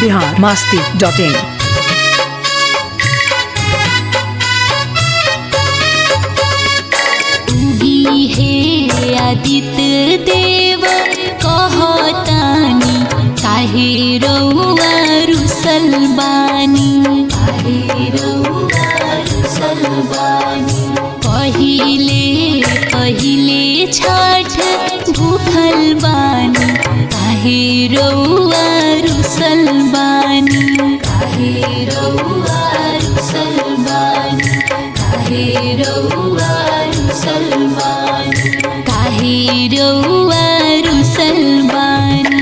Bihar Masti dot in उगी हे आदित्य देव कहतानी काहे रउआ रुसल बानी काहे रउआ रुसल बानी पहिले पहिले छठ भूखल बानी काहे रउआ रुसल बानी काहे रउआ रुसल बानी काहे रउआ रुसल बानी काहे रउआ रुसल बानी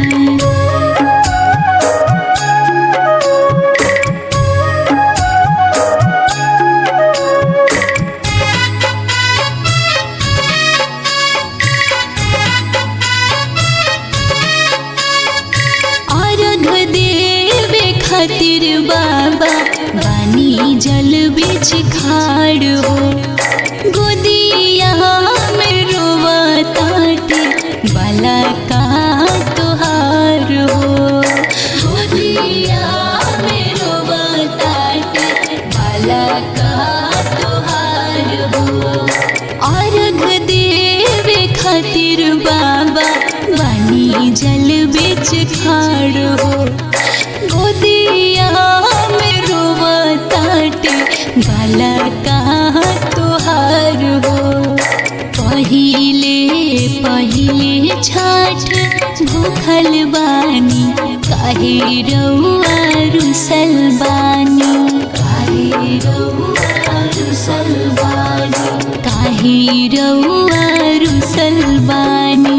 अर्घ देवे खातिर बाबा बानी जल बिच खाड़ हो गोदिया में रोवा ताटे बाला का तोहार हो गोदिया में रोवा ताटे बाला का तोहार हो अर्घ देवे खातिर बाबा बानी जल बिच खाड़ हो गोदिया में रोवा ताटे बाला कहाँ तोहार हो पहिले पहिले छठ भूखल बानी काहे रउआ रुसल बानी काहे रउआ रुसल बानी काहे रउआ रुसल बानी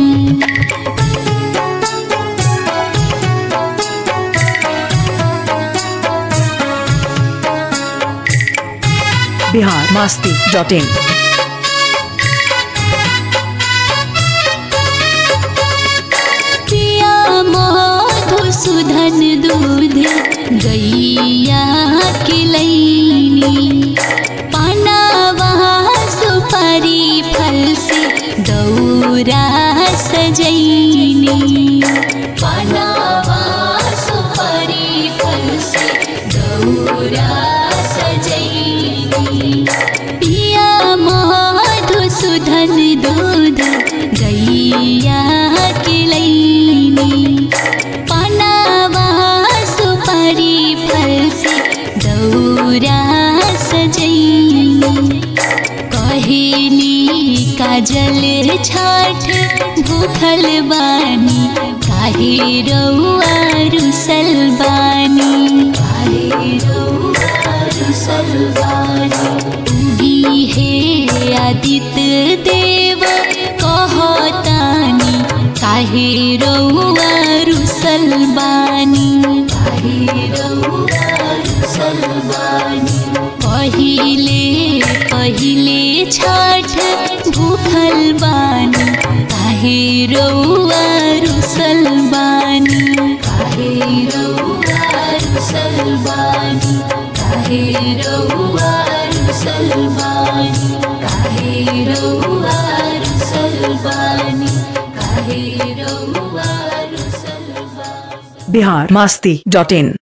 बिहार मास्ती डॉट इन पिया मधुसूदन दूध गैया किलैनी पानावा सुपारी फल से दौरा सजैनी पानावा सुपारी फल से दौरा सजैनी पिया मधुसूदन दूध गैया किलैनी पनावा सुपारी फल से दौरा सजैनी कहेली काजल छाठ भूखल बानी काहे रउआ रुसल बानी काहे रउआ रुसल बानी उगी हे आदित्य देव कहतानी काहे रउआ रुसल बानी काहे रउआ रुसल बानी पहिले पहिले छठ भूखल बानी काहे रउआ रुसल बानी काहे रउआ रुसल बानी काहे रउआ रुसल बानी काहे रउआ रुसल बानी काहे रउआ रुसल बानी बिहार मास्ती डॉट इन